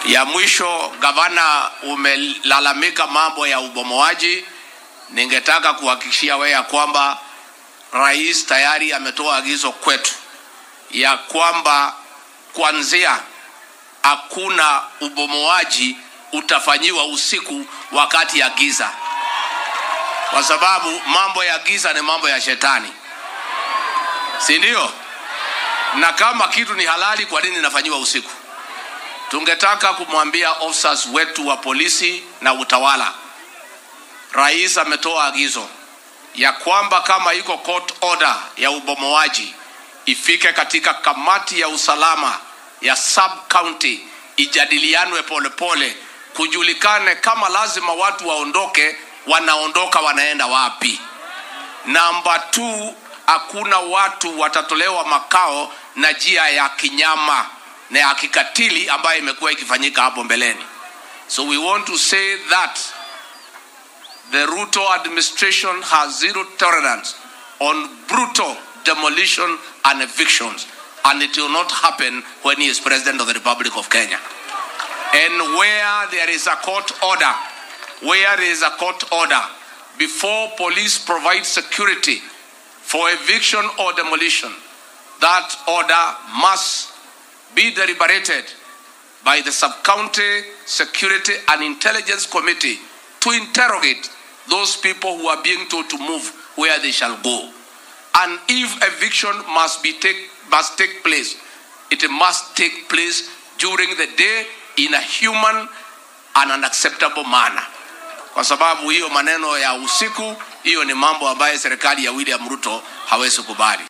Ya mwisho, gavana, umelalamika mambo ya ubomoaji. Ningetaka kuhakikishia wewe ya kwamba rais tayari ametoa agizo kwetu ya kwamba kuanzia hakuna ubomoaji utafanyiwa usiku wakati ya giza, kwa sababu mambo ya giza ni mambo ya shetani, si ndio? Na kama kitu ni halali, kwa nini inafanyiwa usiku? Tungetaka kumwambia officers wetu wa polisi na utawala, rais ametoa agizo ya kwamba kama iko court order ya ubomoaji ifike katika kamati ya usalama ya sub county, ijadilianwe polepole, kujulikane kama lazima watu waondoke, wanaondoka wanaenda wapi. Namba 2 hakuna watu watatolewa makao na njia ya kinyama na ya kikatili ambayo imekuwa ikifanyika hapo mbeleni. So we want to say that the Ruto administration has zero tolerance on brutal demolition and evictions and it will not happen when he is president of the Republic of Kenya. And where there is a court order, where there is a court order, before police provide security for eviction or demolition, that order must be deliberated by the sub-county security and intelligence committee to interrogate those people who are being told to move where they shall go. And if eviction must be take must take place, it must take place during the day in a human and an acceptable manner. Kwa sababu hiyo maneno ya usiku, hiyo ni mambo ambayo serikali ya William Ruto hawezi kubali.